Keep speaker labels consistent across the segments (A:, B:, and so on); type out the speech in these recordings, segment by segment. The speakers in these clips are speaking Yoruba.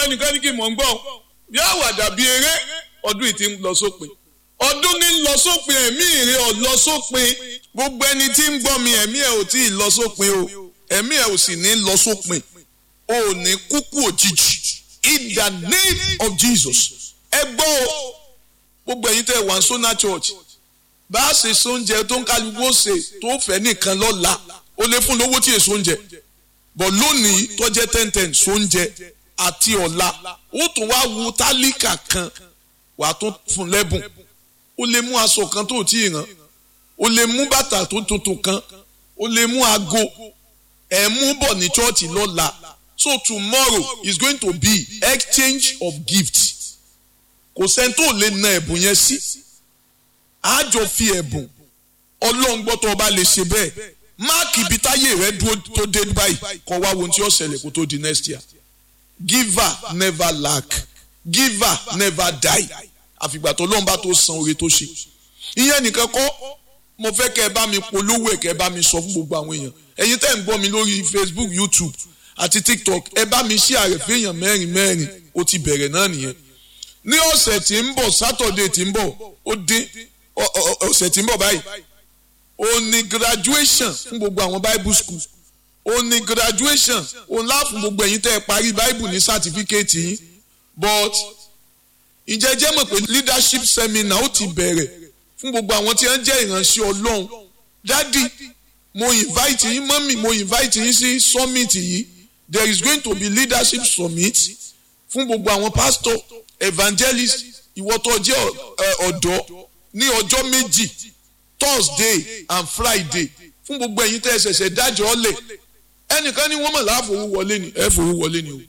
A: ẹnìkan ní kí n mọ̀ ń gbọ́ bí àwàdà bíi eré ọdún yìí ti ń lọ sópin ọdún ní lọ sópin ẹ̀mí ìrè ọ̀ lọ sópin gbogbo ẹni tí ń gbọ́ mi ẹ̀mí ẹ̀ ò tí ì lọ sópin o ẹ̀mí ẹ̀ ò sì ní lọ sópin o ò ní kúkú òjijì in the name of Jesus ẹ gbọ́ o gbogbo ẹ̀yin tẹ́ wà ń sọ́nà church bá a ṣe sóúnjẹ tó ń kálukú ó ṣe tó fẹ́ nìkan lọ́la ó lè fún lówó tí èso oúnjẹ bọ̀ lónìí tó jẹ́ ten ten sóúnjẹ àti ọ̀la ó tún wá wo tálíkà kan wà á tún fún lẹ́bùn ó lè mú aṣọ kan tó tí ì rán ó lè mú bàtà tó tuntun kan ó lè mú aago ẹ̀ mú bọ̀ ní chọ́ọ̀chì lọ́la so tomorrow is going to be exchange of gifts kò sẹ́ni tó lè na ẹ̀bùn yẹn sí àjọ fi ẹ̀bùn ọlọ́run gbọ́ tó o bá lè ṣe bẹ́ẹ̀ máàkì ibi táyé rẹ dúró tó dé báyìí kọ́ wá wo ohun tí ó ṣẹlẹ̀ kó tó di next year giver never lack giver never die àfìgbà tó lọ́nba tó san oore tó ṣe ìyẹn nìkan kọ́ mo fẹ́ kẹ́ ẹ bá mi polówó ẹ̀ kẹ́ ẹ bá mi sọ fún gbogbo àwọn èèyàn ẹ̀yin tẹ́ ń gbọ́ mi lórí Facebook YouTube àti TikTok ẹ bá mi ṣí ààrẹ fẹ́yàn mẹ́rin mẹ́rin ó ti bẹ̀rẹ̀ náà nìyẹn ní ọ̀sẹ̀ tí ń bọ̀ Saturday tí ń bọ̀ ó dín ọ̀sẹ̀ tí ń bọ̀ báyìí ó ní graduation fún gbogbo àwọn Bible school ó ní graduation òun láàfún gbogbo ẹ̀yin tẹ́ ẹ parí Bible ní certificate yín but ǹjẹ́ jẹ́ mọ̀ pé leadership seminar ó ti bẹ̀rẹ̀ fún gbogbo àwọn tí wọ́n jẹ́ ìránṣẹ́ Ọlọ́run dádì mo invite yín mọ́mì mo invite yín sí summit yìí there is going to be leadership summit fún gbogbo àwọn pastor evangelist ìwọ tó jẹ́ ọ̀dọ́ ní ọjọ́ méjì Thursday and Friday fún gbogbo ẹ̀yin tẹ́ ẹ ṣẹ̀ṣẹ̀ dájọ́ ọ̀lẹ̀ ẹnìkan ní wọ́n mọ̀ láàfowó wọlé ni ẹ fowó wọlé ni o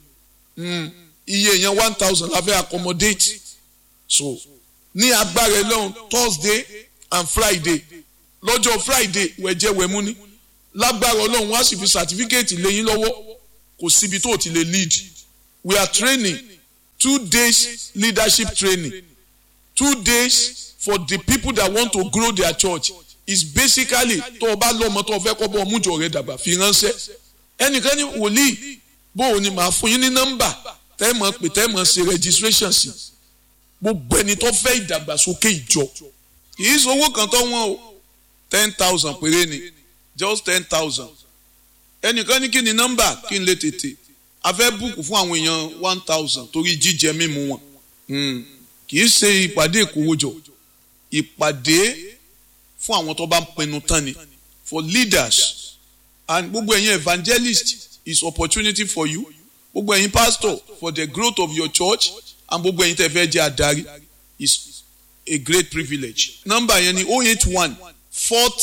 A: iye yẹn one thousand la fẹ́ accommodate so ní agbára ẹlọ́run Thursday and Friday lọ́jọ́ Friday wẹ̀jẹ̀ wẹ̀mú ni lágbára ọlọ́run wọ́n á sì fi certificate lẹ́yìn lọ́wọ́ kò síbi tó ti lè lead we are training two days leadership training two days for the people that want to grow their church is basically tó o bá lọ́mọ tó o fẹ́ kọ́ bọ́ ọmújọ rẹ dàgbà fi ránṣẹ́ ẹnìkan ní wòlíì bó o ní màá fún yín ní nọ́mbà tẹ́ẹ̀mọ̀ pé tẹ́ẹ̀mọ̀ ṣe registration sí gbogbo ẹni tó fẹ́ ìdàgbàsókè ìjọ kì í sowó kan tó wọ́n o ten thousand péré ni just ten thousand ẹnìkan ní kí ni nọ́mbà kí n lè tètè a fẹ́ búùkù fún àwọn èèyàn one thousand torí jíjẹ mímu wọn kì í ṣe ìpàdé ìkówójọ ìpàdé fún àwọn tó bá ń pinnu tán ni for leaders and gbogbo ẹ̀yin evangelist is opportunity for you gbogbo ẹ̀yin pastor for the growth of your church and gbogbo ẹ̀yin tẹ́ fẹ́ jẹ́ adarí is a great privilege nọ́mbà yẹn ni oh eight one forty